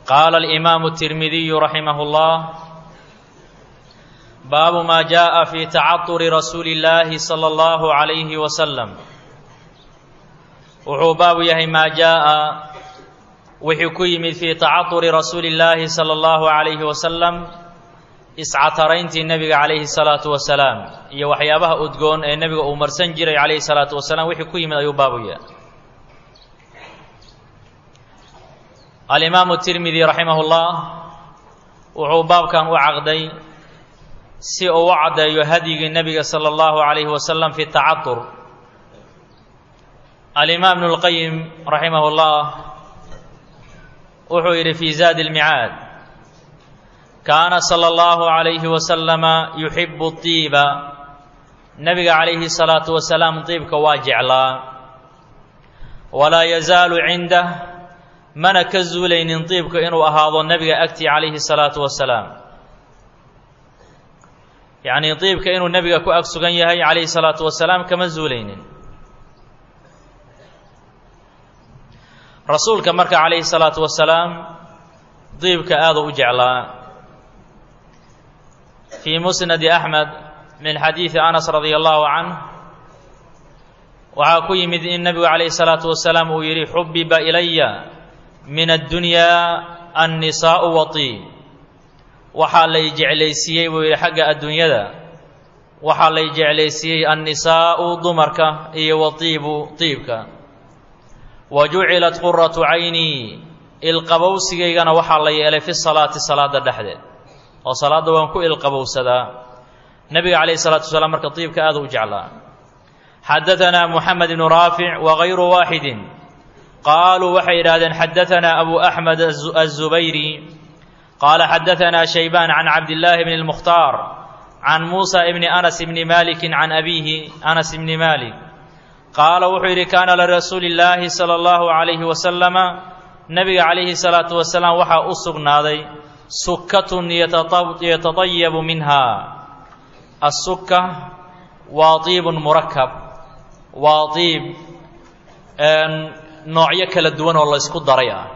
qaala alimaamu الtirmidiyu raximah اllah baabu ma jaءa fi tacaduri rasuuli اllaahi salى اllahu عalayhi wasalam wuxuu baabu yahay maa jaءa wixii ku yimid fii tacaduri rasuuli اllaahi salى اllahu عalayhi wasalam iscatarayntii nebiga calayhi الsalaatu wasalaam iyo waxyaabaha udgoon ee nebiga uu marsan jiray calayhi الsalaatu wasalaam wixii ku yimid ayuu baabu yahay alimaamu tirmidi raximah اllah wuxuu baabkan u caqday si uu u caddeeyo hadyigii nebiga salى اllahu عalayhi wasalam fi tacadur alimaam ibnu اlqayim raximah اllah wuxuu yidhi fi zaadi اlmicaad kaana salى اllahu عalayhi wasalama yuxibu اطiiba nebiga calayhi الsalaatu wasalaam diibka waa jeclaa walaa yazaalu cindah mana ka zuulaynin diibka inuu ahaado nebiga agtii calayhi الsalaatu wasalaam yacnii diibka inuu nebiga ku ag sugan yahay calayhi الsalaatu wasalaam kama zuulaynin rasuulka marka calayhi الsalaatu wasalaam diibka aada u jeclaa fii musnadi axmed min xadiidi anas radia allahu canh waxaa ku yimid in nebigu calayhi الsalaatu wasalaam uu yidhi xubiba ilaya min addunyaa annisaa'u watiib waxaa lay jeclaysiiyey buu yidhi xagga adduunyada waxaa lay jeclaysiiyey annisaa'u dumarka iyo watiibu tiibka wa jucilat quratu caynii ilqabowsigaygana waxaa la yeelay fi salaati salaada dhexdeed oo salaadda waan ku ilqabowsadaa nebiga calayhi salatu wasalaam marka tiibka aada u jeclaa xadaanaa muxamed ibnu raafic wagayru waaxidin qaaluu waxay yidhahdeen xadaanaa abu axmed aلzubayri qaala xadaanaa shaybaan can cabdillaahi bni اlmukhtaar can muusa ibni anas ibni maliki can abiihi anas ibni malik qaala wuxuu yidhi kaana lirasuuli اllaahi salى اllahu عalayhi wasalama nebiga calayhi salaatu wasalaam waxaa u sugnaaday sukatun yatadayabu minha assuka waa iibun murakab waa iib noocyo kala duwan oo laysku daray ah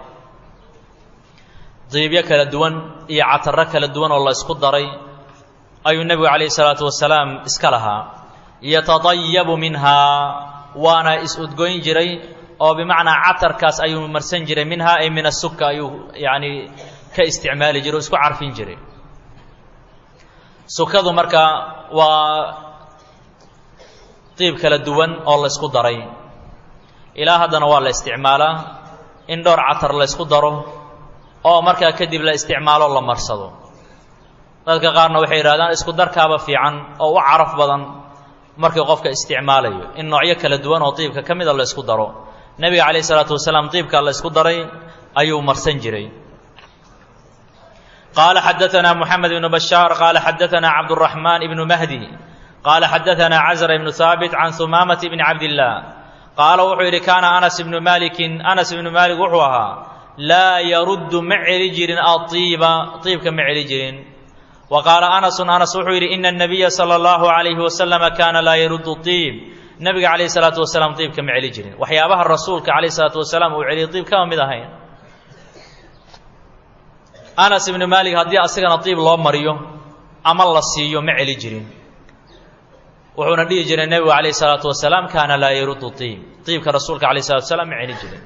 diibyo kala duwan iyo cataro kala duwan oo laysku daray ayuu nebigu calayhi salaatu wasalaam iska lahaa yatadayabu minhaa waana is-udgoyn jiray oo bimacnaa catarkaas ayuu marsan jiray minhaa ay min asuka ayuu yacni ka isticmaali jiray oo isku carfin jiray sukadu marka waa diib kala duwan oo laysku daray ilaa haddana waa la isticmaalaa in dhowr catar laysku daro oo markaa kadib la isticmaalo la marsado dadka qaarna waxay yidhahdaan isku darkaaba fiican oo u caraf badan markii qofka isticmaalayo in noocyo kala duwan oo diibka ka mida la ysku daro nebiga calayh isalaatu wasalaam diibkaa la ysku daray ayuu marsan jiray qaala xadaanaa moxamed ibnu bashaar qaala xadaanaa cabduraxmaan ibnu mahdi qaala xadaanaa cazra ibnu haabit can humaamata ibni cabdillaah qaala wuxuu yidhi kaana anas ibnu maalikin anas ibnu maalik wuxuu ahaa laa yaruddu ma celi jirin aiiba iibka ma celi jirin wa qaala anasun anas wuxuu yidhi ina anabiya sala allahu calayhi wasalama kaana laa yaruddu iib nebiga calayhi salaatu wasalaam iibka ma celi jirin waxyaabaha rasuulka calayhi salaatu wasalaam uu celiyay iib kama mid ahayn anas ibnu maalik haddii asigana iib loo mariyo ama la siiyo ma celi jirin wuxuuna dhihi jiray nebigu calayh isalaatu wasalaam kaana laa yaruddu iib iibka rasuulka calayh salatu wasalaam ma celi jirin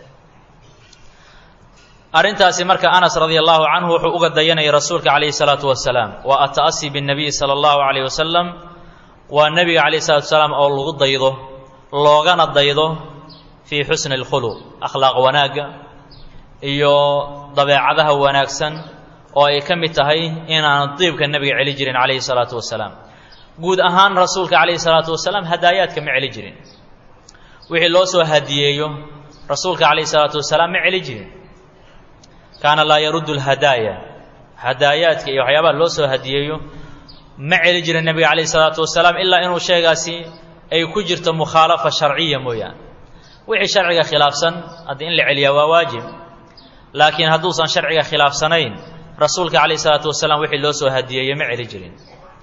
arrintaasi marka anas radia allahu canhu wuxuu uga dayanayay rasuulka calayhi salaatu wasalaam waa ata'asi binnabiyi sala allahu calayh wasalam waa nebiga calayh salatu wasalaam oo lagu daydo loogana daydo fii xusni alkhuluq akhlaaq wanaagga iyo dabeecadaha wanaagsan oo ay ka mid tahay inaanu diibka nebiga celi jirin calayhi salaatu wasalaam guud ahaan rasuulka calayhi salaatu wasalaam hadaayaadka ma celi jirin wixii loo soo hadiyeeyo rasuulka calayhi salaatu wasalaam ma celi jirin kaana laa yaruddu lhadaaya hadaayaadka iyo waxyaabaha loo soo hadiyeeyo ma celi jirin nebiga calayhi salaatu wasalaam ilaa inuu sheegaasi ay ku jirto mukhaalafa sharciya mooyaane wixii sharciga khilaafsan haddii in la celiyaa waa waajib laakiin hadduusan sharciga khilaafsanayn rasuulka calayhi salaatu wasalaam wixii loo soo hadiyeeyey ma celi jirin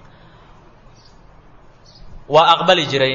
waa aqbali jiray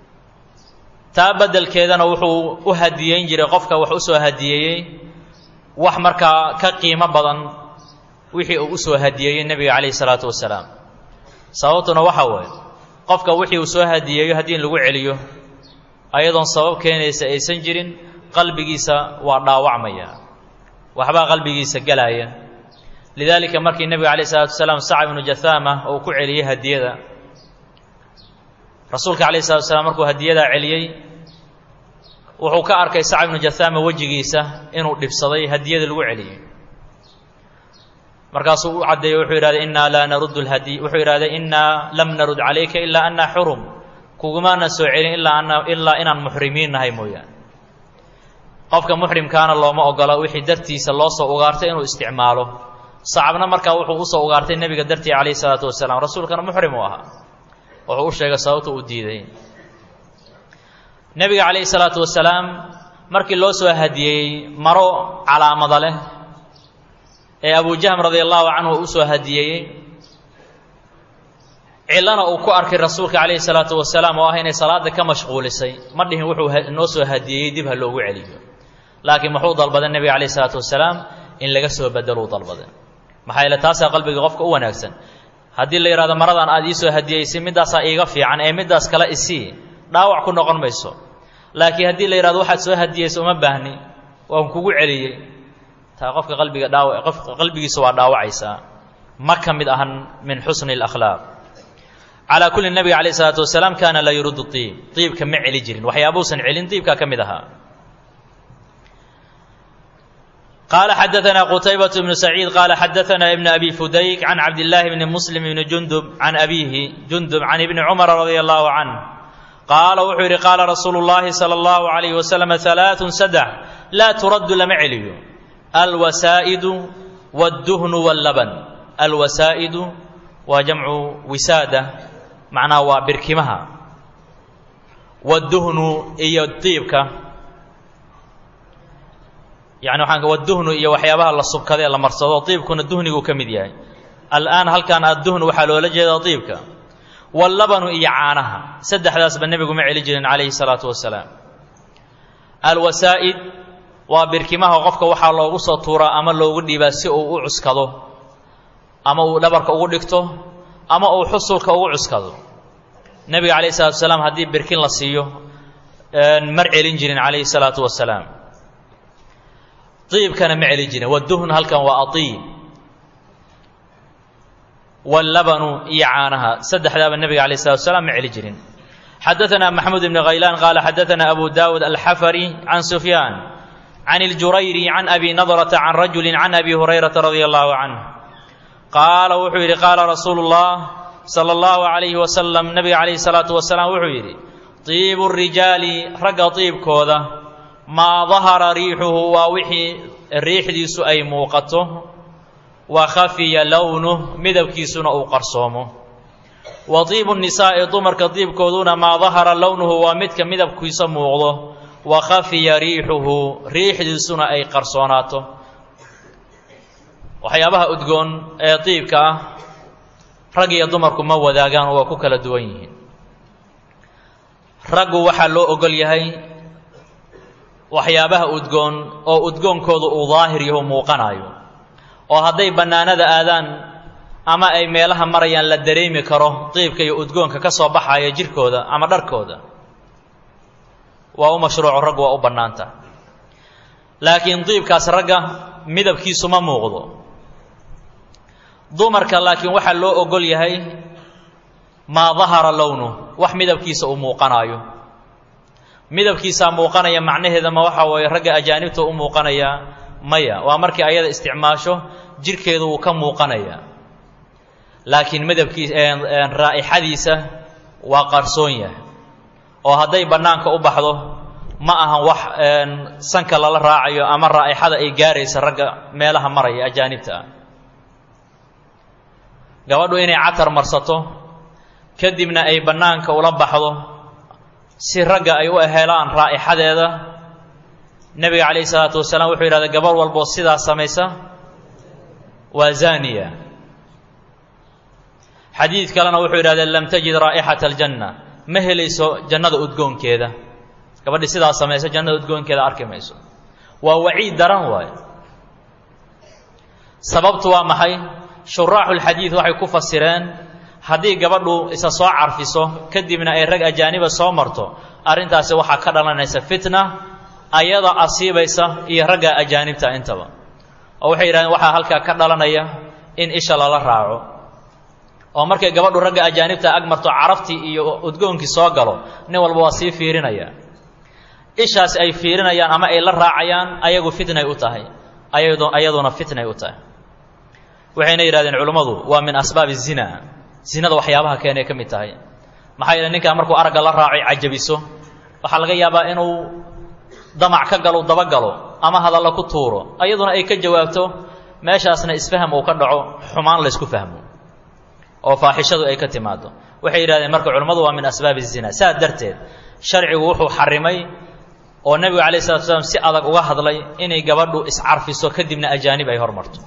taa beddelkeedana wuxuu u hadiyeyn jiray qofka wax u soo hadiyeeyey wax markaa ka qiimo badan wixii uu u soo hadiyeeyey nebiga calayhi salaatu wasalaam sababtuna waxa waaye qofka wixii uu soo hadiyeeyo haddii in lagu celiyo ayadoon sabab keenaysa aysan jirin qalbigiisa waa dhaawacmaya waxbaa qalbigiisa gelaya lidaalika markii nebiga calayh isalaatu wasalaam sacab ibnu jahaama uu ku celiyey hadiyada rasuulka calayh salatu wasalaam markuu hadiyadaa celiyey wuxuu ka arkay sacab ibnu jahaama wejigiisa inuu dhibsaday hadiyada lagu celiyey markaasuu u caddeeyey wuxuu yidhahday innaa laa naruddu lhadi wuxuu yidhahday innaa lam narud calayka ilaa annaa xurum kugumaanan soo celin ilaa ana ilaa inaan muxrimiin nahay mooyaane qofka muxrimkaana looma ogola wixii dartiisa loo soo ugaartay inuu isticmaalo sacabna markaa wuxuu usoo ugaartay nebiga dartii calayhi salaatu wasalaam rasuulkana muxrim uu ahaa wuxuu u sheegay sababta uu diiday nebiga calayhi salaatu wasalaam markii loo soo hadiyeeyey maro calaamada leh ee abujahm radia allahu canhu u soo hadiyeeyey cillana uu ku arkay rasuulka calayhi salaatu wasalaam oo ah inay salaada ka mashquulisay ma dhihin wuxuu noo soo hadiyeeyey dib ha loogu celiyo laakiin muxuu dalbaday nebiga calayhi salaatu wasalaam in laga soo bedeluu dalbaday maxaa yeele taasaa qalbiga qofka u wanaagsan haddii la yidhahdo maradan aad iisoo hadiyeysay middaasaa iiga fiican ee middaas kale isii dhaawac ku noqon mayso laakiin haddii la yidhahdo waxaad soo hadiyeysa uma baahni waan kugu celiyey taa qofka qalbiga dhaawa qofka qalbigiisa waa dhaawacaysaa ma ka mid ahan min xusni اlakhlaaq calaa kulli nebiga calayh isalaatu wasalaam kaana laa yuruddu iib iibka ma celi jirin waxyaabuusan celin iibkaa ka mid ahaa قال xدثنا qتيبة بن سعيد قال xدثنا بن أبي فديك عن عبد الله بن مسلم بن جندب عن أبيه جندب عن ابن عمر رضي الله عنه قال wuxuu yidhi قاala رasuuل اللahi صلى الله عليه وسلم ثلاث سدح لا ترد lama celiyo الوسائد والدهن واللبن الوسائد waa جمcu wisaadة macnaha waa birkimaha والدهن iyo diibka yani waxaan waduhnu iyo waxyaabaha la subkadee la marsado diibkuna duhniguu ka mid yahay al'aan halkan adduhnu waxaa loola jeedaa diibka wallabanu iyo caanaha saddexdaasba nebigu ma celi jirin calayhi salaatu wasalaam alwasaa'id waa birkimaha qofka waxaa loogu soo tuuraa ama loogu dhiibaa si uu u cuskado ama uu dhabarka ugu dhigto ama uu xusulka ugu cuskado nebiga calayhi salatu wasalaam haddii birkin la siiyo mar celin jirin calayhi salaatu wasalaam iibkana ma celi jirin waduhn halkan waa aiib wallabanu iyo caanaha saddexdaaba nebiga alayh salatu wasalaam ma celi jirin xadaثana maxmud ibn khaylaan qaala xadaثana abu dawud alxafari can sufyaan can اljurayri can abi nadrata can rajuli can abi hurayrata radi allahu canh qaala wuxuu yidhi qaala rasuulu اllah salى اllahu عalayhi wasalam nebiga calayhi الsalaatu wasalaam wuxuu yidhi طiibu الrijaali ragga طiibkooda maa dahara riixuhu waa wixii riixdiisu ay muuqato wa khafiya lownuh midabkiisuna uu qarsoomo wa diibu nisaa'i dumarka diibkooduna maa dahara lownuhu waa midka midabkiisa muuqdo wa khafiya riixuhu riixdiisuna ay qarsoonaato waxyaabaha udgoon ee diibka ah rag iyo dumarku ma wadaagaan oo waa ku kala duwan yihiin raggu waxaa loo ogol yahay waxyaabaha udgoon oo udgoonkooda uu daahir yaho muuqanayo oo hadday bannaanada aadaan ama ay meelaha marayaan la dareemi karo diibka iyo udgoonka ka soo baxaya jirkooda ama dharkooda waa u mashruuco raggu waa u bannaanta laakiin diibkaas ragga midabkiisu ma muuqdo dumarka laakiin waxaa loo ogol yahay maa dahara lownuh wax midabkiisa uu muuqanaayo midabkiisaa muuqanaya macnaheeda ma waxa weeye ragga ajaanibta u muuqanayaa maya waa markii ayada isticmaasho jirhkeedu wuu ka muuqanayaa laakiin midabkiis raa'ixadiisa waa qarsoon yahay oo hadday bannaanka u baxdo ma ahan wax sanka lala raacayo ama raa'ixada ay gaaraysa ragga meelaha maraya ajaanibta ah gabadhu inay catar marsato kadibna ay bannaanka ula baxdo si ragga ay u helaan raa'ixadeeda nebiga calayhi salaatu wasalaam wuxuu yidhahda gabar walboo sidaa samaysa waa zaniya xadiid kalena wuxuu yidhahda lam tajid raa'ixata aljanna ma helayso jannada udgoonkeeda gabadhii sidaa samaysa jannada udgoonkeeda arki mayso waa waciid daran waayo sababtu waa maxay shuraaxulxadiid waxay ku fasireen haddii gabadhu isa soo carfiso kadibna ay rag ajaaniba soo marto arrintaasi waxaa ka dhalanaysa fitna ayada asiibaysa iyo ragga ajaanibta intaba oo waxay yidhahdeen waxaa halkaa ka dhalanaya in isha lala raaco oo markay gabadhu ragga ajaanibta ag marto caraftii iyo udgoonkii soo galo nin walba waa sii fiirinaya ishaas ay fiirinayaan ama ay la raacayaan ayagu fitnay u tahay ayaduna fitnay u tahay waxayna yidhahdeen culummadu waa min asbaabi zina zinada waxyaabaha keenay ka mid tahay maxaa yeele ninkaa markuu aragga la raacay cajabiso waxaa laga yaabaa inuu damac ka galo dabagalo ama hadallo ku tuuro ayaduna ay ka jawaabto meeshaasna isfaham uu ka dhaco xumaan laysku fahmo oo faaxishadu ay ka timaado waxay yidhahdeen marka culummadu waa min asbaabi zina saa darteed sharcigu wuxuu xarimay oo nebigu calayh salatu slam si adag uga hadlay inay gabadhu iscarfiso kadibna ajaanib ay hormarto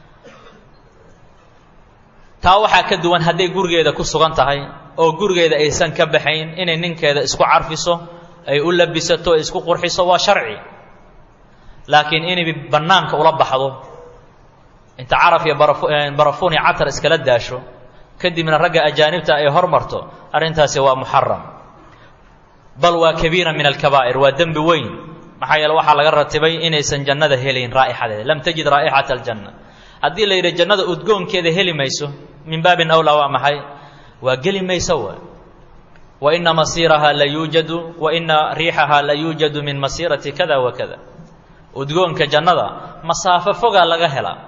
taa waxaa ka duwan hadday gurigeeda ku sugan tahay oo gurigeeda aysan ka baxayn inay ninkeeda isku carfiso ay u labisato ay isku qurxiso waa sharci laakiin inay bannaanka ula baxdo inta caraf iyo barafuun iyo catar iskala daasho kadibna ragga ajaanibta ay hormarto arrintaasi waa muxaram bal waa kabiira min alkabaa'ir waa dembi weyn maxaa yeele waxaa laga ratibay inaysan jannada helayn raa'ixadeeda lam tajid raa'ixata aljanna haddii la yidhi jannada udgoonkeeda heli mayso min baabin awlaa waa maxay waa geli mayso wa wa ina masiiraha la yuujadu wa ina riixaha la yuujadu min masiirati kada wa kada udgoonka jannada masaafo fogaa laga helaa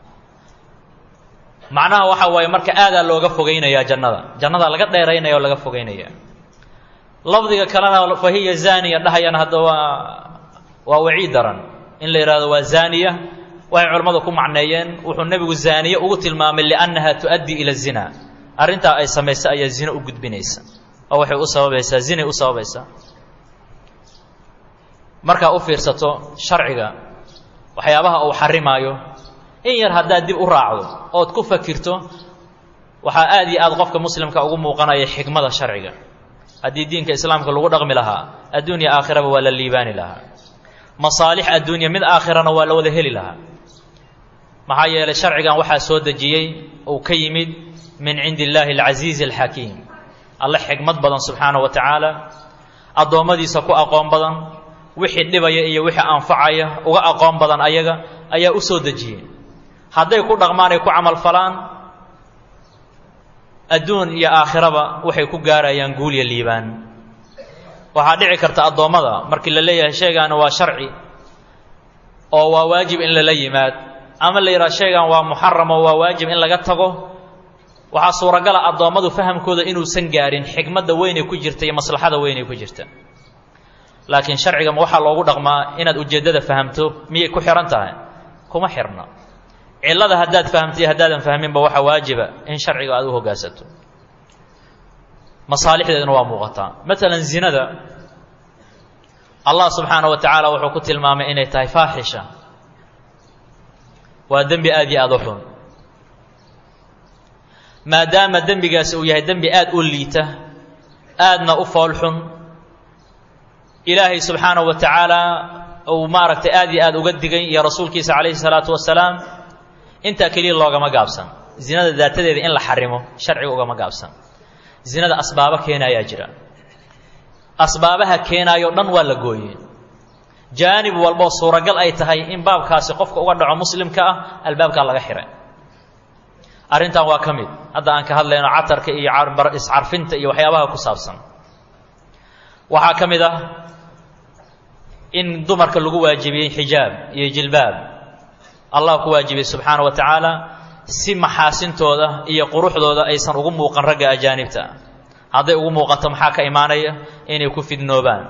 macnaha waxa waaye marka aadaa looga fogaynayaa jannada jannada laga dheeraynaya oo laga fogaynaya lafdiga kalena fa hiya zaaniya dhahayana hadda waa waa waciid daran in la yidhahdo waa zaaniya waxay culammadu ku macneeyeen wuxuu nebigu zaaniye ugu tilmaamay liannaha tu'addii ila zina arrintaa ay samaysa ayaa zino u gudbinaysa oo waxay u sababaysaa zinay u sababaysaa markaa u fiirsato sharciga waxyaabaha uu xarimaayo in yar haddaad dib u raacdo ood ku fakirto waxaa aad iyo aad qofka muslimka ugu muuqanaya xikmada sharciga haddii diinka islaamka lagu dhaqmi lahaa adduunya aakhiraba waa la liibaani lahaa masaalix adduunya mid aakhirana waa la wada heli lahaa maxaa yeelay sharcigan waxaa soo dejiyey uu ka yimid min cindi illaahi alcasiizi alxakiim alle xikmad badan subxaana wa tacaala addoommadiisa ku aqoon badan wixii dhibaya iyo wixii anfacaya uga aqoon badan ayaga ayaa u soo dejiyey hadday ku dhaqmaan ay ku camalfalaan adduun iyo aakhiraba waxay ku gaarayaan guul iyo liibaan waxaa dhici karta addoommada markii la leeyahay shaygaani waa sharci oo waa waajib in lala yimaad ama la yidhaha shaygan waa muxaram oo waa waajib in laga tago waxaa suuragala addoommadu fahamkooda inuusan gaarin xikmadda weynay ku jirta iyo maslaxada weynay ku jirta laakiin sharcigama waxaa loogu dhaqmaa inaad ujeeddada fahamto miyay ku xihan tahay kuma xirna cillada haddaad fahamtay haddaadan fahminba waxaa waajiba in sharciga aad u hoggaansato masaalixdeeduna waa muuqataa maalan zinada allah subxaana wa tacaala wuxuu ku tilmaamay inay tahay faaxisha waa dembi aad iyo aada u xun maadaama dembigaasi uu yahay dembi aad u liita aadna u fool xun ilaahay subxaanahu wa tacaala uu maaragtay aad iyo aad uga digay iyo rasuulkiisa calayhi salaatu wasalaam intaa keliya loogama gaabsan zinada daatadeeda in la xarimo sharciga ugama gaabsan zinada asbaabo keenayaa jira asbaabaha keenaayo dhan waa la gooyey jaanib walboo suuragal ay tahay in baabkaasi qofka uga dhaco muslimka ah albaabkaa laga xiray arrintan waa ka mid hadda aan ka hadlayno catarka iyo iscarfinta iyo waxyaabaha ku saabsan waxaa ka mid ah in dumarka lagu waajibiyey xijaab iyo jilbaab allah ku waajibiyey subxaana wa tacaala si maxaasintooda iyo quruxdooda aysan ugu muuqan ragga ajaanibta hadday ugu muuqato maxaa ka imaanaya inay ku fidnoobaan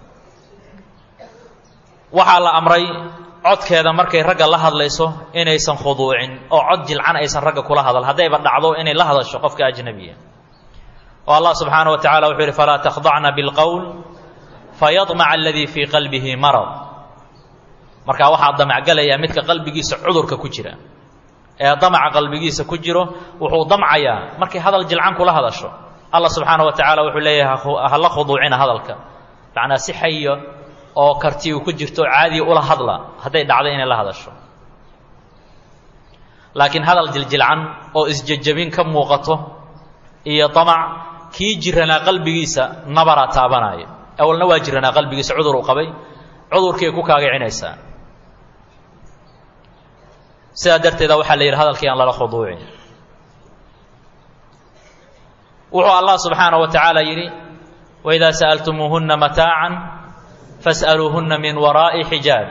waxaa la amray codkeeda markay ragga la hadlayso inaysan khuduucin oo cod jilcan aysan ragga kula hadal haddayba dhacdo inay la hadasho qofka ajnabiya oo allah subxaana wa tacala wuxuu yidhi falaa takhdacna bilqowl fayadmaca aladii fii qalbihi marad markaa waxaa damacgalayaa midka qalbigiisa cudurka ku jira ee damaca qalbigiisa ku jiro wuxuu damcayaa markay hadal jilcan kula hadasho allah subxaana wa tacaala wuxuu leeyahay hala khuduucina hadalka macnaa si xayo oo karti uu ku jirto caadiya ula hadla hadday dhacdo inay la hadasho laakiin hadal jiljilcan oo isjejabin ka muuqato iyo damac kii jiranaa qalbigiisa nabaraa taabanaya awalna waa jiranaa qalbigiisa cudur uu qabay cudurkiiay ku kaagacinaysaa sidaa darteeda waxaa la yidhi hadalkii aan lala khuduucin wuxuu allah subxaanaه wa tacaala yidhi waidaa sa'altumuuhunna mataacan fas'aluuhunna min waraa'i xijaab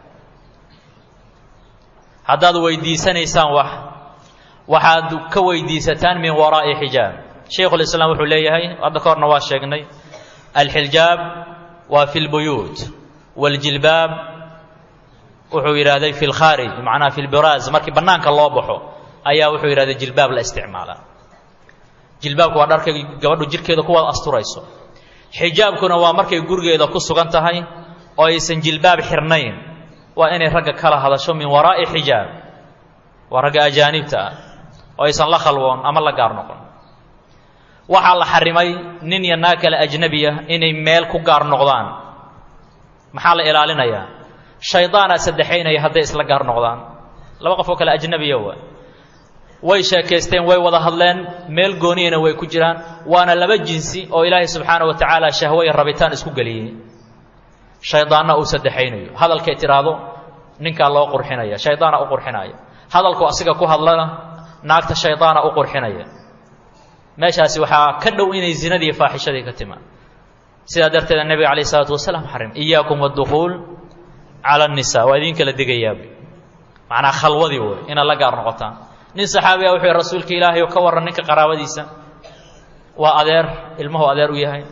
haddaad weydiisanaysaan wax waxaad ka weydiisataan min waraa'i xijaab shaykhulislaam wuxuu leeyahay hadda ka horna waa sheegnay alxijaab waa fi lbuyuut waاljilbaab wuxuu yidhahday fi lkhaarij macnaha fi lbiraaz markii bannaanka loo baxo ayaa wuxuu yidhahday jilbaab la isticmaalaa jilbaabku waa dharkay gabadhu jirkeeda ku wada asturayso xijaabkuna waa markay gurigeeda ku sugan tahay oo aysan jilbaab xirnayn waa inay ragga kala hadasho min waraa'i xijaab waa ragga ajaanibta ah oo aysan la khalwoon ama la gaar noqon waxaa la xarimay nin iyo naag kale ajnebiya inay meel ku gaar noqdaan maxaa la ilaalinayaa shaydaanaa saddexaynaya hadday isla gaar noqdaan laba qof oo kale ajnebiya waa way sheekaysteen way wada hadleen meel gooniyana way ku jiraan waana laba jinsi oo ilaahay subxaana wa tacaala shahwo iyo rabitaan isku geliyey shaydaanna uu saddexaynayo hadalkay tidhaahdo ninkaa loo qurxinaya shaydaana u qurxinaya hadalku asiga ku hadlana naagta shaydaana u qurxinaya meeshaasi waxaa ka dhow inay zinadii faaxishadii ka timaan sidaa darteeda nebiga calayh isalaatu wasalaam xarim iyaakum waddukuul cala annisaa waa idin kala digayaab macnaa khalwadii wey inaad la gaar noqotaan nin saxaabiga wuxuu yhi rasuulka ilaahay oo ka warran ninka qaraabadiisa waa adeer ilmuhu adeer u yahay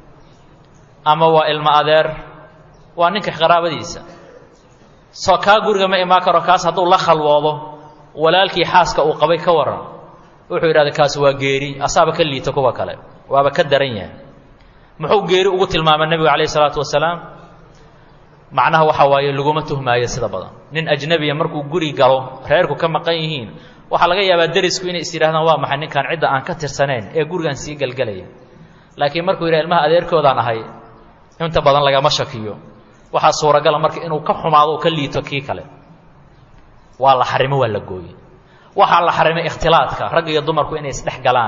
ama waa ilmo adeer waa ninka qaraabadiisa soo kaa guriga ma imaan karo kaas hadduu la khalwoodo walaalkii xaaska uu qabay ka warran wuxuu yidhahda kaas waa geeri asaaba ka liita kuwa kale waaba ka daran yahay muxuu geeri ugu tilmaamay nebigu calayh isalaatu wasalaam macnaha waxaa waaye laguma tuhmaayo sida badan nin ajnebiya markuu guri galo reerku ka maqan yihiin waxaa laga yaabaa derisku inay is yidhahdaan waa maxay ninkaan cidda aan ka tirsanayn ee gurigaan sii gelgelaya laakiin markuu yidhaha ilmaha adeerkoodaan ahay inta badan lagama shakiyo waxaa suuragala marka inuu ka xumaado o ka liito kii kale waa la xarimo waa la gooye waxaa la xarimay ikhtilaadka rag iyo dumarku inay isdhex galaan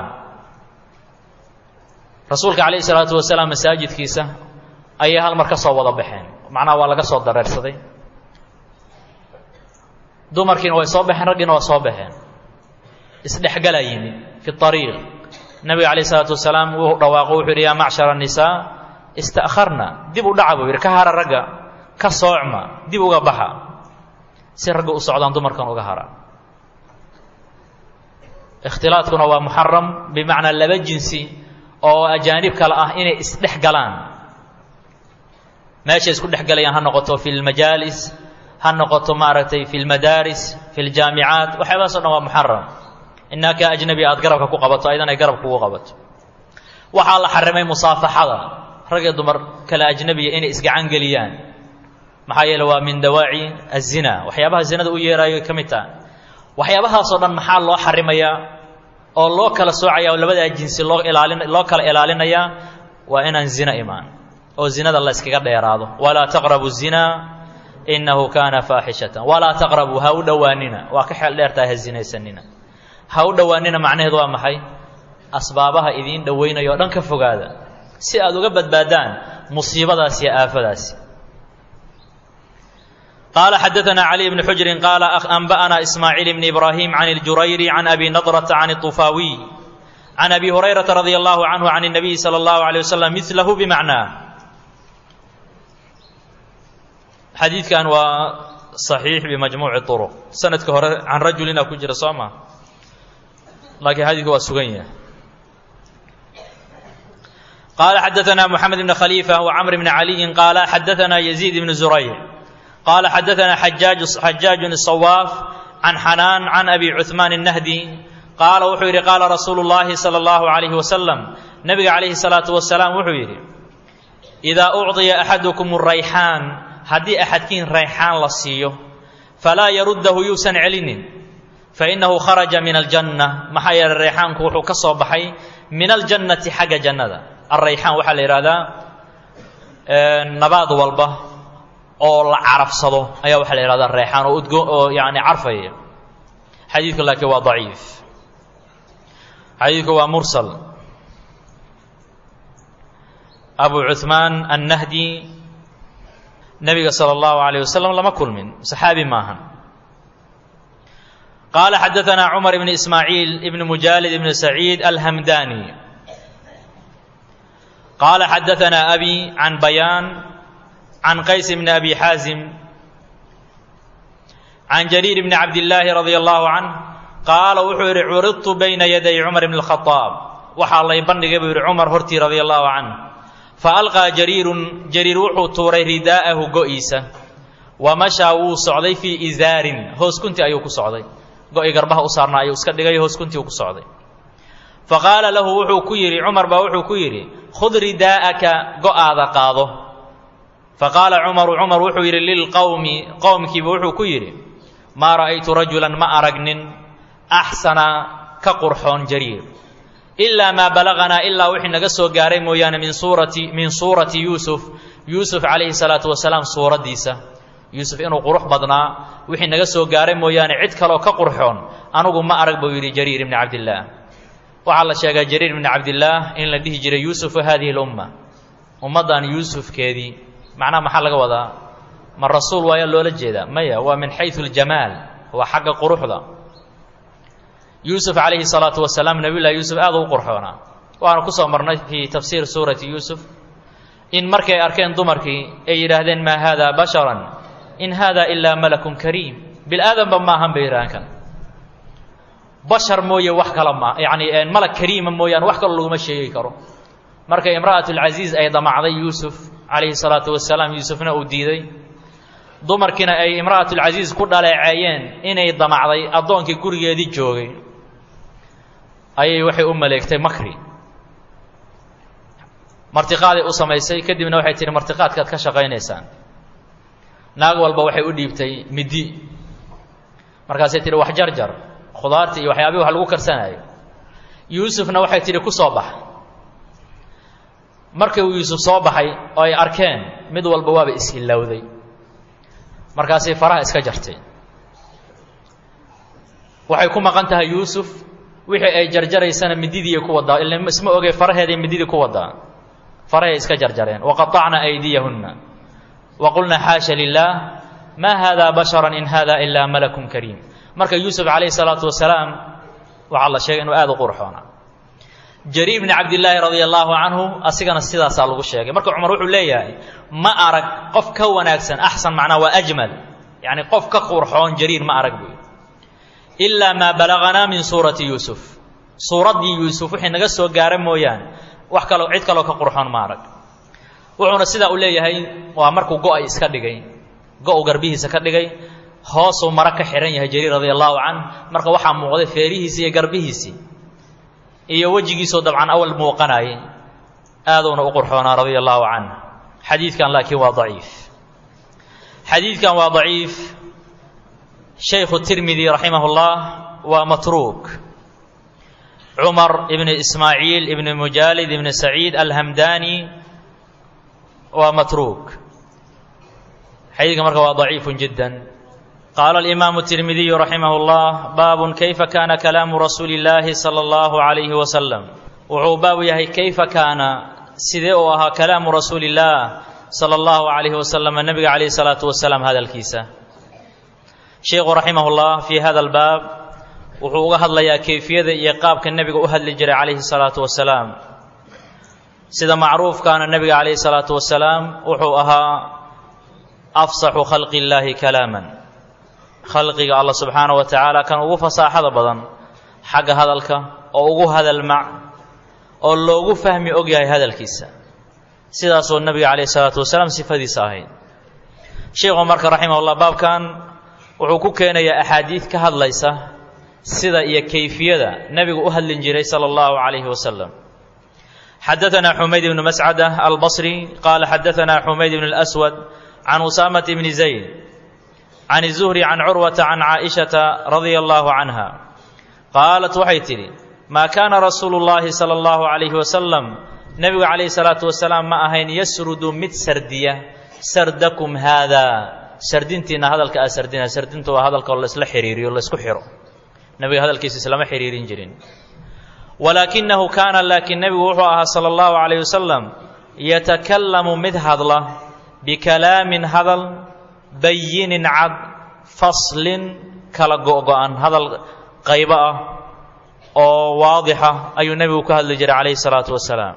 rasuulka calayhi salaatu wasalaam masaajidkiisa ayay hal mar ka soo wada baxeen macnaha waa laga soo dareersaday dumarkiina way soo baxeen raggiina waa soo baxeen isdhexgalaa yimid fi ariiq nabiga calayh isalaatu wasalaam wuu dhawaaqo wuxuu yidhi yaa macshara nisaa ista'kharna dib u dhaca buu yidhi ka hara ragga ka soocma dib uga baxa si ragga u socdaan dumarkan uga hara ikhtilaadkuna waa muxaram bimacnaa laba jinsi oo ajaanib kale ah inay isdhex galaan meeshay isku dhex galayaan ha noqoto fi lmajaalis ha noqoto maaragtay fi lmadaaris fi ljaamicaat waxyaabahaas o dhan waa muxaram inaaka ajnabi aad garabka ku qabato aydan ay garabka kugu qabato waxaa la xarimay musaafaxada rag iyo dumar kale ajnabiya inay isgacan geliyaan maxaa yeele waa min dawaaci azina waxyaabaha zinada u yeeraayo ka mid taha waxyaabahaasoo dhan maxaa loo xarimayaa oo loo kala soocaya oo labadaa jinsi loo ilaalin loo kala ilaalinayaa waa inaan zina imaan oo zinada la yskaga dheeraado walaa taqrabu zina inahu kaana faaxishatan walaa taqrabu ha u dhowaanina waa ka xeel dheertahay ha zinaysanina ha u dhowaanina macnaheedu waa maxay asbaabaha idiin dhowaynaya o dhan ka fogaada si aad uga badbaadaan musiibadaas iyo aafadaasi قال xدثنا علي بن حجر قال أنبأنا إسماعيل بن إبراهيم عن الجرير عن أبي نضرة عن الطفاوي عن أبي هريرة رضي الله عنه عن النبي صلى الله عليه وسلم مثله بمعناه xadiidkan waa صaxiix bimajmuuci طرق sanadka hore can rajulina ku jira soo ma laakiin xadiidku waa sugan yahay قال xدثنا محمد بن خليفة وعمر بن علي قال xدثنا يزيد بن زريع قال حدثنا حجاج حجاج الصواف عن حنان عن أبي عثمان النهدي قال wuxuu yidhi قال رsuuل اللahi صلى الله عليه وسلم نبga عليه الصلاaة وسلام wuxuu yidhi إذا أعطيa أحadكم الرayحاan haddii أxadkiin rayxaan la siiyo falaa yaruddahu yuusan celinin faإنahu kharaجa min الجنة maxaa yeeley rayxaanku wuxuu ka soo baxay min الجannati xagga jannada الrayxaan waxaa la yihahdaa nabaad walba oo la carabsado ayaa waxaa la yihahdaa reexaan oo udgo oo yani carfaya xadiidku laakiin waa daciif xadiidku waa mursal abu cuثmaan annahdi nebiga salى اllahu عalيه wasalam lama kulmin saxaabi maahan qaala xadaثna cumar ibn ismaaciil ibn mujaalid ibn saciid alhamdani qaala xadaثna abi can bayaan can qays bn abi xaazim can jariir bni cabdillaahi radia allahu canh qaala wuxuu yidhi curidtu bayna yaday cumar bni اlkhadaab waxaa lay bandhigay buu yidhi cumar hortii radia allahu canh faalqaa jariirun jariir wuxuu tuuray ridaa'ahu go'iisa wa mashaa wuu socday fii izaarin hoos kunti ayuu ku socday go'i garbaha u saarnaa ayuu iska dhigay hoos kuntii uu ku socday faqaala lahu wuxuu ku yidhi cumar baa wuxuu ku yidhi khud ridaa'aka go'aada qaado faqaala cumaru cumar wuxuu yidhi lilqowmi qowmkiiba wuxuu ku yidhi maa ra'aytu rajulan ma aragnin axsana ka qurxoon jariir ilaa maa balaganaa ilaa wixii naga soo gaaray mooyaane min suurati min suurati yuusuf yuusuf calayhi salaatu wasalaam suuraddiisa yuusuf inuu qurux badnaa wixii naga soo gaaray mooyaane cid kaloo ka qurxoon anugu ma arag buu yidhi jariir ibni cabdillaah waxaa la sheegaa jariir ibni cabdillaah in la dhihi jiray yuusufu hadihi lumma ummaddan yuusufkeedii macnaha maxaa laga wadaa ma rasuul waayaa loola jeedaa maya waa min xayu ljamaal waa xagga quruxda yuusuf calayhi salaatu wasalaam nebiyullahi yuusuf aad u qurxoonaa waana ku soo marnay fii tafsiir suurati yuusuf in markay arkeen dumarkii ay yidhaahdeen maa haada basharan in haada ilaa malakun kariim bil-aadanba maahan bay yidhahaan kan bashar mooye wax kala ma yacni malag kariima mooyaane wax kaloo laguma sheegi karo markay imra'at lcasiiz ay damacday yuusuf calayhi salaatu wasalaam yuusufna uu diiday dumarkiina ay imra'atulcasiiz ku dhaleeceeyeen inay damacday addoonkii gurigeedii joogay ayay waxay u maleegtay makri martiqaaday u samaysay kadibna waxay tihi martiqaadkaad ka shaqaynaysaan naag walba waxay u dhiibtay middi markaasay tihi wax jarjar khudaartii iyo waxyaabihi wax lagu karsanayo yuusufna waxay tidhi ku soo bax markii uu yuusuf soo baxay oo ay arkeen mid walba waaba is-ilowday markaasay faraha iska jartay waxay ku maqan tahay yuusuf wixii ay jarjaraysana mididiiy ku wadaa ila isma ogey faraheeday mididii ku wadaa farahay iska jarjareen waqaطacna aydiyahunna waqulna xaasha lilah ma hada bashara in hada ilaa malakun kariim marka yuusuf calayhi salaatu wasalaam waxaa la sheegay inuu aada u qurxoona jariir bni cabdillaahi radia allaahu canhu asigana sidaasaa lagu sheegay marka cumar wuxuu leeyahay ma arag qof ka wanaagsan axsan macnaa waa ajmal yacni qof ka qurxoon jariir ma arag buy ilaa maa balaganaa min suurati yuusuf suuraddii yuusuf wixii naga soo gaara mooyaane wax kaloo cid kaloo ka qurxoon ma arag wuxuuna sidaa u leeyahay waa markuu go-ay iska dhigay go-u garbihiisa ka dhigay hoosuu maro ka xihan yahay jariir radia allaahu canh marka waxaa muuqday feerihiisii iyo garbihiisii iyo wejigiisoo dabcan awal muuqanayay aaduuna u qurxoonaa radia allaahu canh xadiidkan laakiin waa daciif xadiidkan waa daciif shaykhu tirmidi raximah اllah waa matruuk cumar ibn ismaaciil ibn mujaalid ibn saciid alhamdani waa matruuk xadiidka marka waa daciifu jidda qaala alimaamu tirmidiyu raximah اllah baabun kayfa kana kalaamu rasuuli اllaahi salى اllahu عalayhi wasalam wuxuu baabu yahay kayfa kaana sidee uu ahaa kalaamu rasuuli اllah salى اllahu عalayhi wasalam nebiga calayh الsalaatu wasalaam hadalkiisa sheikhu raximah اllah fii hada albaab wuxuu uga hadlayaa kayfiyada iyo qaabka nebiga u hadli jiray calayhi الsalaatu wasalaam sida macruufkaana nebiga calayhi الsalaatu wasalaam wuxuu ahaa afsaxu khalqi اllaahi kalaaman khalqiga allah subxaana wa tacaala kan ugu fasaaxada badan xagga hadalka oo ugu hadalmac oo loogu fahmi og yahay hadalkiisa sidaasoo nebiga calayhi salaatu wasalaam sifadiisa ahayd sheikhu marka raximah llah baabkan wuxuu ku keenayaa axaadiid ka hadlaysa sida iyo kayfiyada nebigu u hadlin jiray sala allahu calayhi wasalam xadaثna xumayd ibnu mascada albصri qaala xadaثna xumayd ibn اlأswad can usaamata bni zayd can الzuhri can curwata can caaئiشhaةa radia allahu canha qaalat waxay tidhi maa kaana rasuulu اllahi salى اllahu عalayhi wasalam nebigu calayhi الsalaatu wasalaam ma ahayn yasrudu mid sardiya sardakum haada sardintiina hadalka aa sardina sardinta waa hadalka oo laysla xiriiriyo laysku xiro nebiga hadalkiisa islama xiriirin jirin walaakinahu kaana laakiin nebigu wuxuu ahaa sala allahu calayh wasalam yatakallamu mid hadla bikalaamin hadal bayinin cad faslin kala go-go-an hadal qaybo ah oo waadixa ayuu nebigu ka hadli jiray calayhi salaatu wasalaam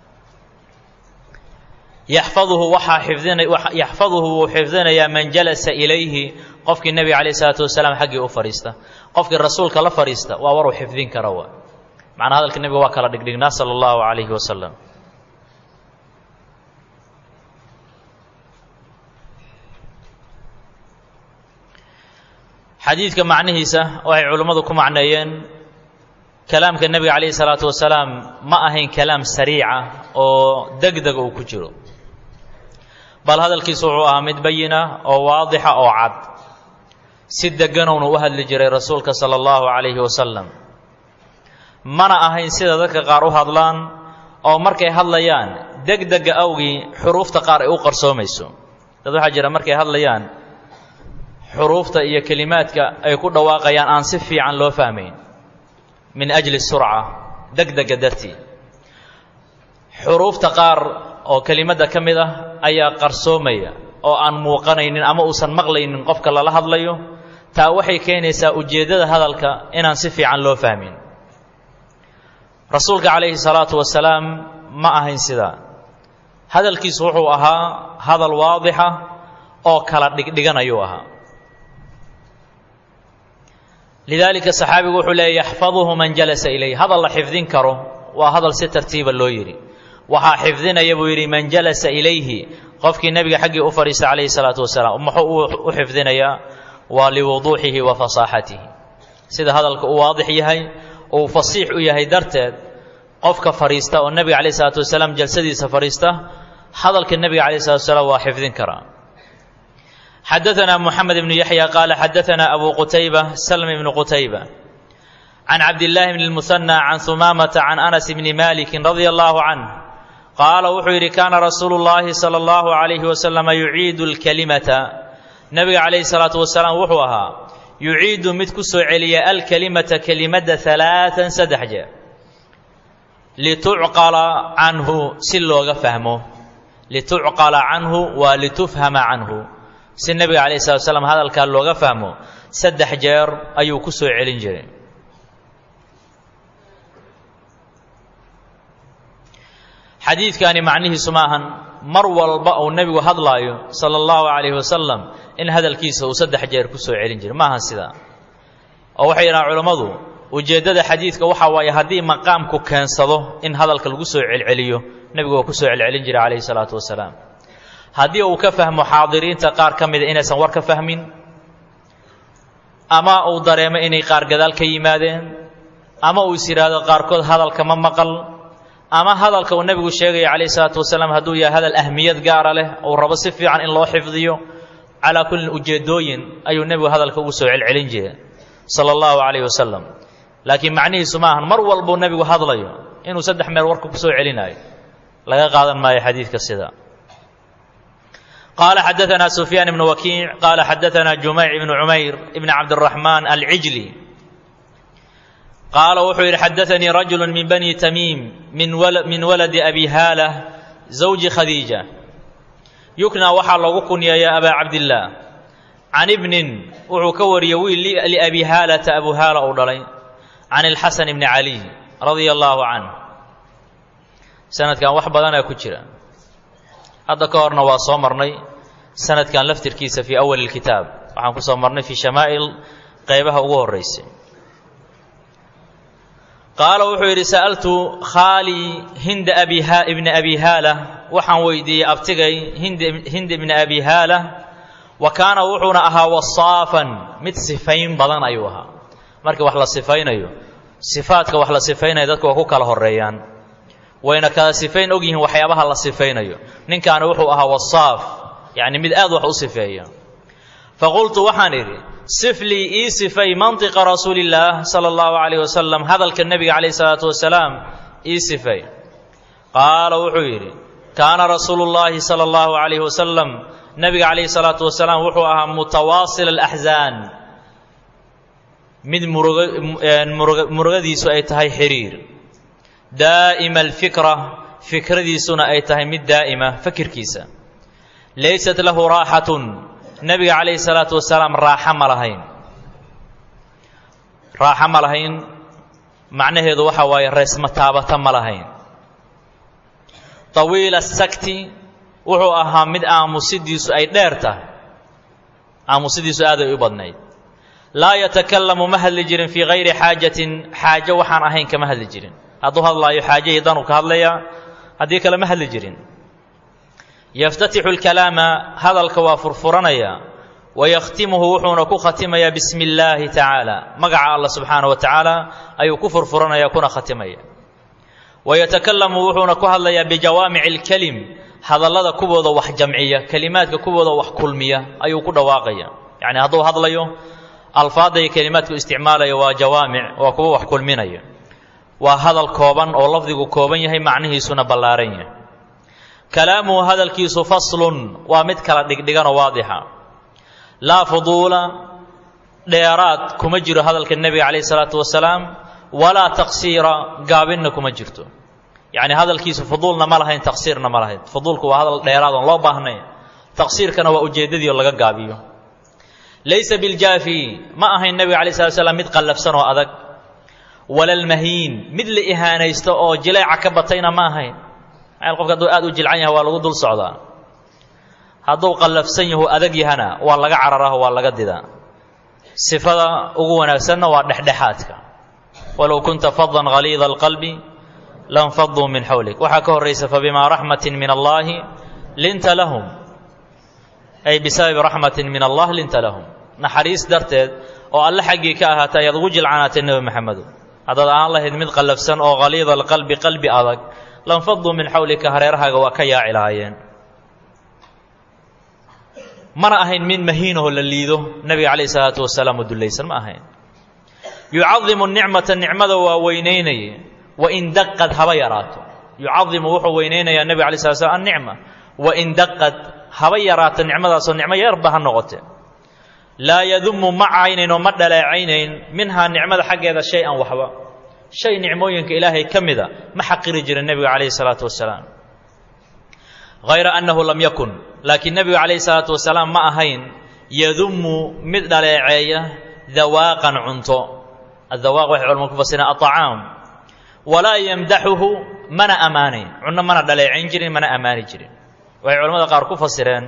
yaxfaduhu waxaa xifdina yaxfaduhu wuu xifdinayaa man jalasa ilayhi qofkii nebiga calayhi salaatu wasalaam xaggii u fadhiista qofkii rasuulka la fadhiista waa waruu xifdin kara wa macnaa hadalka nebiga waa kala dhigdhignaa sala allahu calayhi wasalam xadiidka macnihiisa waxay culimmadu ku macneeyeen kalaamka nebiga calayhi salaatu wasalaam ma ahayn kalaam sariica oo degdega uu ku jiro bal hadalkiisu wuxuu ahaa mid bayina oo waadixa oo cad si deganowna u hadli jiray rasuulka sala allahu calayhi wasalam mana ahayn sida dadka qaar u hadlaan oo markay hadlayaan degdega awgii xuruufta qaar ay u qarsoomayso dad waxaa jira markay hadlayaan xuruufta iyo kelimaadka ay ku dhawaaqayaan aan si fiican loo fahmayn min ajli surca degdega dartii xuruufta qaar oo kelimadda ka mid ah ayaa qarsoomaya oo aan muuqanaynin ama uusan maqlaynin qofka lala hadlayo taa waxay keenaysaa ujeeddada hadalka inaan si fiican loo fahmin rasuulka calayhi salaatu wasalaam ma ahayn sidaa hadalkiisu wuxuu ahaa hadal waadixa oo kala dhigdhigan ayuu ahaa lidaalika saxaabigu wuxuu leeyay yaxfaduhu man jalasa ilayh hadal la xifdin karo waa hadal si tartiiba loo yidhi waxaa xifdinaya buu yidhi man jalasa ilayhi qofkii nebiga xaggii u fadhiista calayhi salaatu wasalaam muxuu u xifdinayaa waa liwuduuxihi wa fasaaxatihi sida hadalka uu waadix yahay uu fasiix u yahay darteed qofka fadhiista oo nebiga calayhi salaatu wasalaam jalsadiisa fadhiista hadalka nebiga calayhi salatu wasalaam waa xifdin karaa xadaثna mحamed بن yaحyى qal xadaثna abu qutayba slm بn qutayba can cabdالlahi bn الmuثنى can humamةa can anas bni maliki radي الlah canh qaala wuxuu yidhi kaana rasuulu الlahi salى الlahu عalayhi waslama yuciidu اlkalimata nebiga calayhi الsalaaةu wasalaam wuxuu ahaa yuciidu mid ku soo celiya alkalimata kelimadda ثalaaثan saddex jeer litucqala canhu si looga fahmo litucqala canhu waa litufhama canhu si nebiga calayh slat slam hadalkaa looga fahmo saddex jeer ayuu ku soo celin jiray xadiidkani macnihiisu maahan mar walba uu nebigu hadlaayo sala allahu calayhi wasalam in hadalkiisa uu saddex jeer ku soo celin jiray maahan sidaa oo waxay yidhahaan culammadu ujeeddada xadiidka waxaa waaye haddii maqaamku keensado in hadalka lagu soo celceliyo nebigu waa ku soo celcelin jiray calayhi salaatu wasalaam haddii uu ka fahmo xaadiriinta qaar ka mida inaysan war ka fahmin ama uu dareemo inay qaar gadaal ka yimaadeen ama uu is yidhaahdo qaarkood hadalka ma maqal ama hadalka uu nebigu sheegaya calayhi salaatu wasalaam hadduu yahay hadal ahmiyad gaara leh uu rabo si fiican in loo xifdiyo calaa kullin ujeeddooyin ayuu nebigu hadalka ugu soo celcelin jiray sala allahu calayhi wasalam laakiin macnihiisu ma ahan mar walbuu nebigu hadlayo inuu saddex meel warka ku soo celinayo laga qaadan maayo xadiidka sida قال xدثنا سفyان بن وكيع قال xدثنا جuميع بن عمyر بن عبدالرحمن العجلي قال wuxuu yidhi xدثني رجل من بني تميم من ولد أبي هالة زوج khديجة يukنى waxaa loogu kunyeeya أbا cabدالله عن بن wuxuu ka wariyey wiil لأbي hاaلة أبو hاaلة uu dhalay عن الحسن بن علي رضي الله عنه sanadkan wax badanaa ku jira hadda ka horna waa soo marnay sanadkan laftirkiisa fii awali اlkitaab waxaan ku soo marnay fii shamaa'il qaybaha ugu horeysay qaala wuxuu yidhi sa'altu khaalii hinda abi ibna abi haala waxaan weydiiyey abtigay hind ibna abi haala wa kaana wuxuuna ahaa wasaafan mid sifayn badan ayuu ahaa markii wax la sifaynayo sifaadka wax la sifaynayo dadku waa ku kala horeeyaan wayna kala sifayn og yihiin waxyaabaha la sifaynayo ninkaani wuxuu ahaa wasaaf yacni mid aad wax u sifeeya faqultu waxaan idhi sif lii ii sifay mantiqa rasuulillaah sala allahu calayh wasalam hadalka nebiga calayh salaatu wasalaam ii sifay qaala wuxuu yidhi kaana rasuulu llaahi sala allahu calayhi wasalam nebiga calayhi salaatu wasalaam wuxuu ahaa mutawaasil alaxzaan mid muruga murugadiisu ay tahay xiriir daa'ima alfikra fikradiisuna ay tahay mid daa'ima fakirkiisa laysat lahu raaxatun nebiga calayhi salaatu wasalaam raaxo ma lahayn raaxo ma lahayn macnaheedu waxa waaye reesma taabata ma lahayn tawiila sakti wuxuu ahaa mid aamusidiisu ay dheer tahay aamusidiisu aaday u badnayd laa yatakalamu ma hadli jirin fii hayri xaajatin xaajo waxaan ahayn kama hadli jirin hadduu hadlaayo xaajahii danuu ka hadlayaa haddii kale ma hadli jirin yaftatixu lkalaama hadalka waa furfuranaya wayakhtimuhu wuxuuna ku khatimayaa bismi illaahi tacaala magaca allah subxaana wa tacaala ayuu ku furfuranaya kuna khatimaya wayatakalamu wuxuuna ku hadlayaa bijawaamici alkelim hadallada kuwooda wax jamciya kelimaadka kuwooda wax kulmiya ayuu ku dhawaaqaya yacni hadduu hadlayo alfaadda iyo kelimaadku isticmaalaya waa jawaamic waa kuwo wax kulminaya waa hadal kooban oo lafdigu kooban yahay macnihiisuna ballaaran yahay kalaamuhu hadalkiisu faslun waa mid kala dhigdhiganoo waadixa laa fuduula dheeraad kuma jiro hadalka nebiga calayhi salaatu wasalaam walaa taqsiira gaabinna kuma jirto yacni hadalkiisu fuduulna ma lahayn taqsiirna ma lahayn fuduulku waa hadal dheeraad oon loo baahnay taqsiirkana waa ujeeddadii oo laga gaabiyo laysa biljaafi ma ahayn nebiga alay slat slam mid qallafsan oo adag walalmahiin mid la ihaanaysto oo jileeca ka batayna ma ahayn maxaa qofka hadduu aad u jilcan yahay waa lagu dul socdaa hadduu qallafsan yahu adag yahana waa laga cararaho waa laga didaa sifada ugu wanaagsanna waa dhexdhexaadka walow kunta fadan haliida alqalbi lanfaduu min xawlik waxaa ka horraysa fabimaa raxmatin min allaahi linta lahum ay bisababi raxmatin min allah linta lahum naxariis darteed oo alle xaggii ka ahaatay ayaad ugu jilcanaatay nebi maxamedo haddaad aan lahayd mid qallafsan oo haliida alqalbi qalbi adag lanfaduu min xawlika hareerahaaga waa ka yaaci lahaayeen mana ahayn mid mahiinahoo la liido nebiga calayhi salaatu wasalaam oo dullaysan ma ahayn yucadimu nicmata nicmada waa weynaynaya wain daqad haba yaraato yucadimu wuxuu weynaynayaa nebiga alay slat slam annicma wain daqad haba yaraato nicmadaasoo nicmo yarba ha noqote laa yadumu ma caynayn oo ma dhaleecaynayn minhaa nicmada xaggeeda shay-an waxba shay nicmooyinka ilaahay ka mida ma xaqiri jirin nebiga calayhi salaatu wasalaam hayra annahu lam yakun laakiin nebigu calayhi salaatu wasalaam ma ahayn yadumu mid dhaleeceeya dawaaqan cunto adawaaq waxay culamadu ku fasireen aطacaam walaa yamdaxuhu mana ammaanayn cunno mana dhaleecayn jirin mana ammaani jirin waxay culamada qaar ku fasireen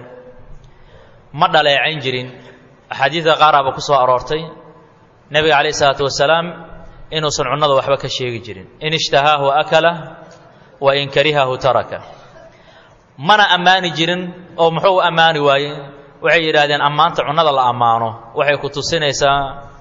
ma dhaleecayn jirin axaadiidka qaaraaba ku soo aroortay nebiga calayh isalaatu wasalaam inuusan cunnada waxba ka sheegi jirin in ishtahaahu akala wa in karihahu taraka mana ammaani jirin oo muxuu u ammaani waaye waxay yidhaahdeen ammaanta cunnada la ammaano waxay ku tusinaysaa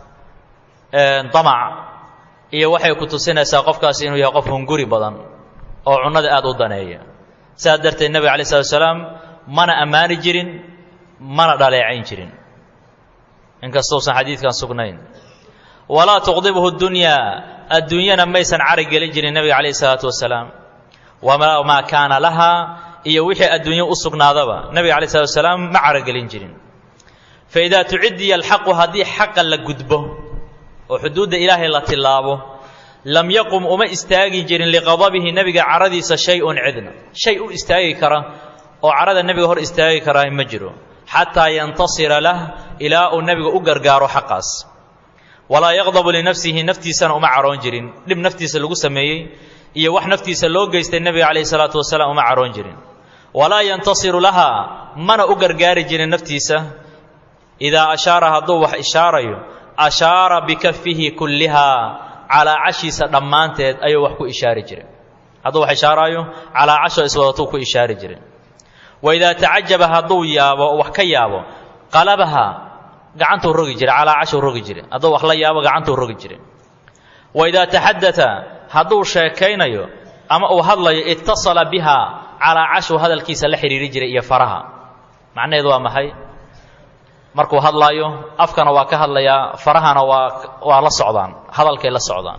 damac iyo waxay ku tusinaysaa qofkaasi inuu yahay qof hunguri badan oo cunnada aad u daneeya saas darteed nebiga alay slatu wasalaam mana ammaani jirin mana dhaleecayn jirin inkastousan xadiidkan sugnayn walaa tuqdibhu dunyaa adduunyana maysan cari gelin jirin nebiga calayhi salaatu wasalaam wamaa kaana lahaa iyo wixii adduunyo u sugnaadaba nebiga alay slatu wasalaam ma caragelin jirin faidaa tucidiya alxaqu haddii xaqa la gudbo oo xuduudda ilaahay la tillaabo lam yaqum uma istaagi jirin liqadabihi nebiga caradiisa shay-un cidna shay u istaagi kara oo carada nebiga hor istaagi karaa ma jiro xataa yantasira lah ilaa uu nebiga u gargaaro xaqaas walaa yaqdabu linafsihi naftiisana uma caroon jirin dhib naftiisa lagu sameeyey iyo wax naftiisa loo geystay nebiga calayhi salaatu wasalaam uma caroon jirin walaa yantasiru lahaa mana u gargaari jirin naftiisa idaa ashaara hadduu wax ishaarayo ashaara bikafihi kullihaa calaacashiisa dhammaanteed ayuu wax ku ishaari jiray hadduu wax ishaaraayo calaacasho iswadatuu ku ishaari jiray waidaa tacajaba hadduu yaabo wax ka yaabo qalabaha gacantuu rogi jiray calaacashuu rogi jiray hadduu wax la yaabo gacantuu rogi jiray waidaa taxadata hadduu sheekaynayo ama uu hadlayo ittasala biha calaacashuu hadalkiisa la xidhiiri jiray iyo faraha macnaheedu waa maxay markuu hadlaayo afkana waa ka hadlayaa farahana waa waa la socdaan hadalkay la socdaan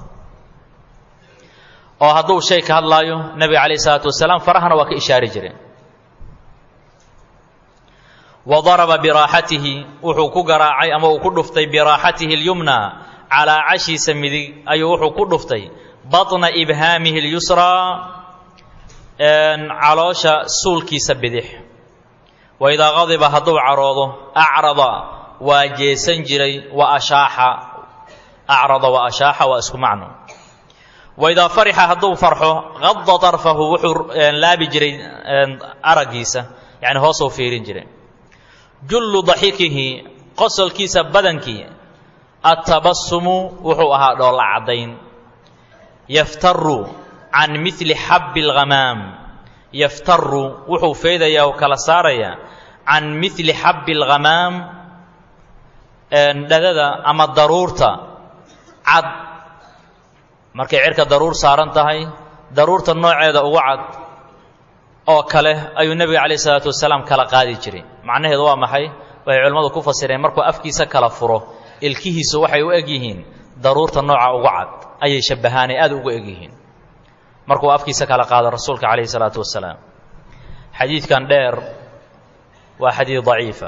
oo hadduu shay ka hadlaayo nebiga calayh isalaatu wasalaam farahana waa ka ishaari jireen wa daraba biraaxatihi wuxuu ku garaacay ama uu ku dhuftay biraaxatihi اlyumna calaa cashiisa midig ayuu wuxuu ku dhuftay batna ibhaamihi اlyusraa caloosha suulkiisa bidix wa idaa qadiba hadduu caroodo acrada waa jeesan jiray wa ashaaxa acrada wa ashaaxa waa isku macno wa idaa farixa hadduu farxo qada طarfahu wuxuu laabi jiray araggiisa yani hoosuu fiirin jiray jullu daxikihi qosolkiisa badankii attabasumu wuxuu ahaa dhoolla caddayn yaftaru can mili xabbi اlghamaam yaftaru wuxuu feedayaa oo kala saarayaa can mili xabbi اlghamaam dhadada ama daruurta cad markay cirka daruur saaran tahay daruurta nooceeda ugu cad oo kale ayuu nebiga calayh isalaatu wasalaam kala qaadi jiray macnaheedu waa maxay waxay culimmadu ku fasireen markuu afkiisa kala furo ilkihiisu waxay u eg yihiin daruurta nooca ugu cad ayay shabbahaanay aad ugu eg yihiin markuu afkiisa kala qaado rasuulka calayhi salaatu wasalaam xadiidkan dheer waa xadiid daciifa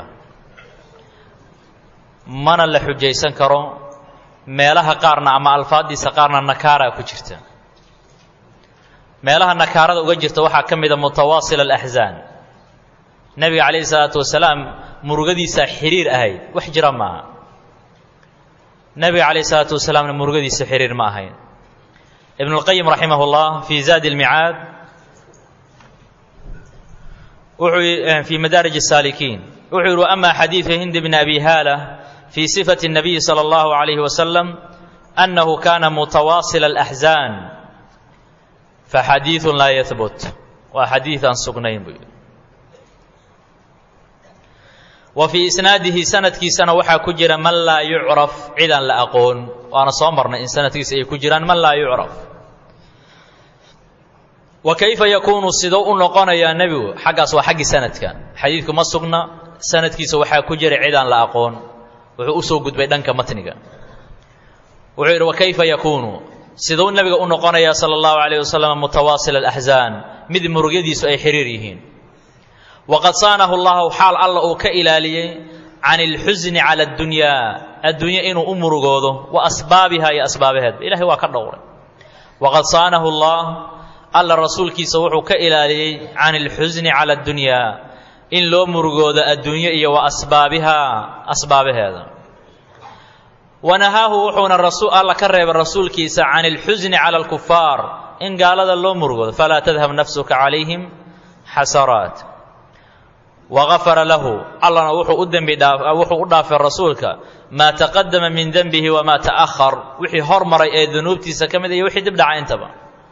mana la xujaysan karo meelaha qaarna ama alfaaddiisa qaarna nakaaraa ku jirta meelaha nakaarada uga jirta waxaa ka mida mutawaasil alaxzaan nebiga calayhi salaatu wasalaam murugadiisaa xiriir ahayd wax jira maaha nebiga calayhi salaatu wasalaamna murugadiisa xiriir ma ahayn ibn اlqayim raximah اllah fii zaadi اlmicaad wuxuu fii madaarij الsaalikiin wuxuu yihi ama xadiidu hindi bn abi haala fii sifati الnabiyi salى اllahu عalayhi wasalam annahu kana mutawaasil اlaxzaan faxadiidu laa yahbut waa xadiid aan sugnayn buu yihi wa fii isnaadihi sanadkiisana waxaa ku jira man laa yucraf cid aan la aqoon waana soo marnay in sanadkiisa ay ku jiraan man laa yucraf wa kayfa yakuunu sidou u noqonayaa nebigu xaggaas waa xaggii sanadka xadiidku ma sugna sanadkiisa waxaa ku jira cid aan la aqoon wuxuu usoo gudbay dhanka matniga wuxuu yidhi wa kayfa yakuunu siduu nebiga u noqonayaa sala allahu calayh wasalam mutawaasil alaxzaan mid murugyadiisu ay xiriir yihiin waqad saanahu llahu xaal alla uu ka ilaaliyey can ilxusni cala addunyaa adduunye inuu u murugoodo wa asbaabiha iyo asbaabaheedba ilahay waa ka dhowray waqad saanahu llah alla rasuulkiisa wuxuu ka ilaaliyey can ilxusni cala addunyaa in loo murugoodo adduunye iyo wa asbaabiha asbaabaheeda wanahaahu wuxuuna alla ka reebay rasuulkiisa can ilxusni cala alkufaar in gaalada loo murugoodo falaa tadhab nafsuka calayhim xasaraat wagafara lahu allana wuxuu u dembi dhaa wuxuu u dhaafay rasuulka maa taqadama min denbihi wamaa ta'ahar wixii hormaray ee dunuubtiisa ka mid iyo wixii dib dhaca intaba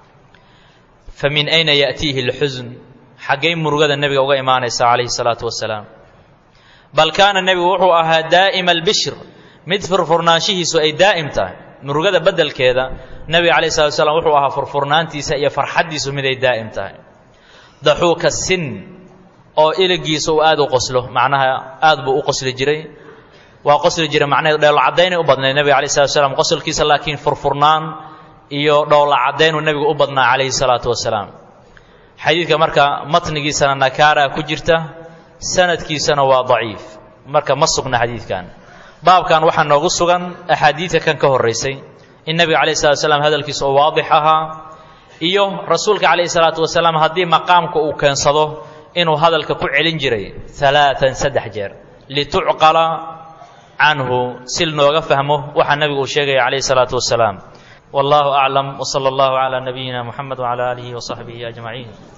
fa min ayna ya'tiihi alxusn xaggay murugada nebiga uga imaanaysa calayhi salaatu wasalaam bal kaana nebigu wuxuu ahaa daa'ima albishr mid furfurnaanshihiisu ay daa'im tahay murugada beddelkeeda nebiga calayhi salatu wasalaam wuxuu ahaa furfurnaantiisa iyo farxaddiisu mid ay daa'im tahay daxuuka sin oo iligiisa uu aad u qoslo macnaha aad buu u qosli jiray waa qosli jiray macnaheedu dheelo caddaynay u badnayd nebiga alayh salatu wasalaam qosolkiisa laakiin furfurnaan iyo dhowla caddaynuu nebigu u badnaa calayhi salaatu wasalaam xadiidka marka matnigiisana nakaaraa ku jirta sanadkiisana waa daciif marka ma sugna xadiidkan baabkan waxaa noogu sugan axaadiidka kan ka horraysay in nebiga calayh salatu wasalaam hadalkiisa oo waadix ahaa iyo rasuulka calayhi salaatu wasalaam haddii maqaamka uu keensado inuu hadalka ku celin jiray alaaan saddex jeer litucqala canhu si nooga fahmo waxaa nebigu uu sheegaya calayhi salaatu wasalaam wallahu aclam wsala allahu calaa nabiyina muxamed wcala aalihi wasaxbihi ajmaciin